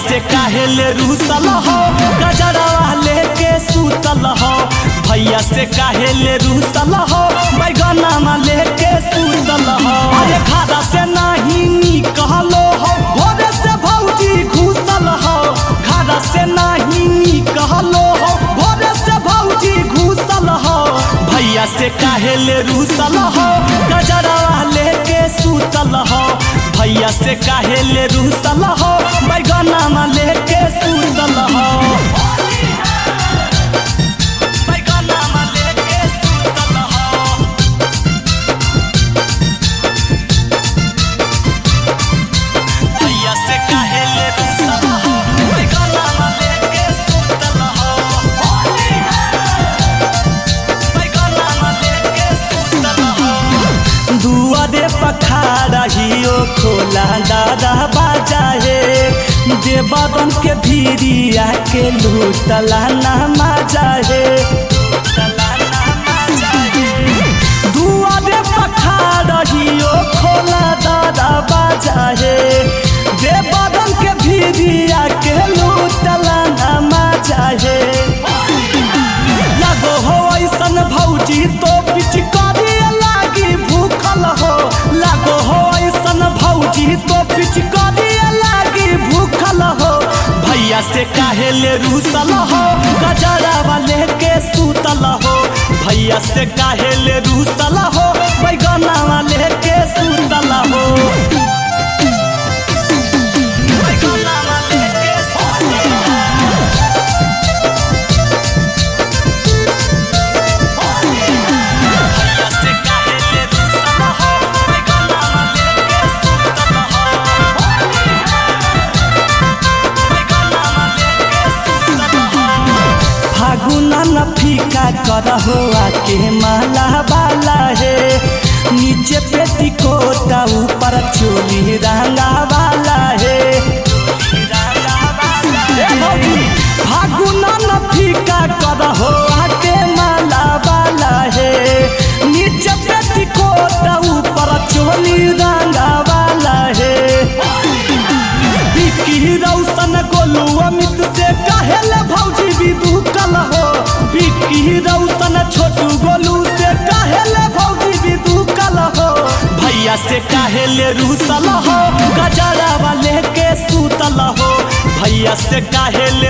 से काहे ले रूसल हो गजरवा लेके सूतल हो भैया से काहे ले रूसल हो बैगनामा लेके सूतल हो अरे खादा से नहीं निकलो हो भोरे से भौजी घुसल हो खादा से नहीं निकलो हो भोरे से भौजी घुसल हो भैया से काहे ले रूसल हो गजरवा लेके सूतल हो भैया से काहे ले रूसल हो बैगनामा लेके सूतल हो बैगनामा लेके सूतल हो भैया से काहे ले रूसल हो बैगनामा लेके सूतल हो बैगनामा लेके सूतल हो दुआरे पखारा हियो खोला दादा बाजा हे देवदन के भीरिया के लूटला ना माजा हे दुआरे पखारा हियो खोला दादा बाजा हे देवदन के भीरिया के लूटला ना माजा हे लगो हो ऐसन भौजी तो पिचकारी लागी भूखल हो लगो हो ऐसन भौजी तो पिचकारी लागी भूखल हो भैया से काहे ले रूसल हो गजरा वाले के सूतल हो भैया से काहे ले रूसल हो बैगना वाले के सूतल हो बैगना वाले के सूतल हो भैया से काहे ले रूसल हो बैगनामा लेके सूतल हो बैगनामा लेके सूतल हो फागुना न फीका करहो आके माला बाला हे नीचे पेटी कोटा ऊपर चोली रंगा वाला हे फागुना न फीका करहो आके माला बाला हे नीचे पेटी कोटा ऊपर चोली रंगा वाला हे बिकी रौशन गोलू अमित से काहेले भौजी विदु कल हो बिकी रौशन छोटू गोलू से काहेले भौजी विदु कल हो भैया से काहेले रूसल हो गजरा वाले के सूतल हो भैया से काहेले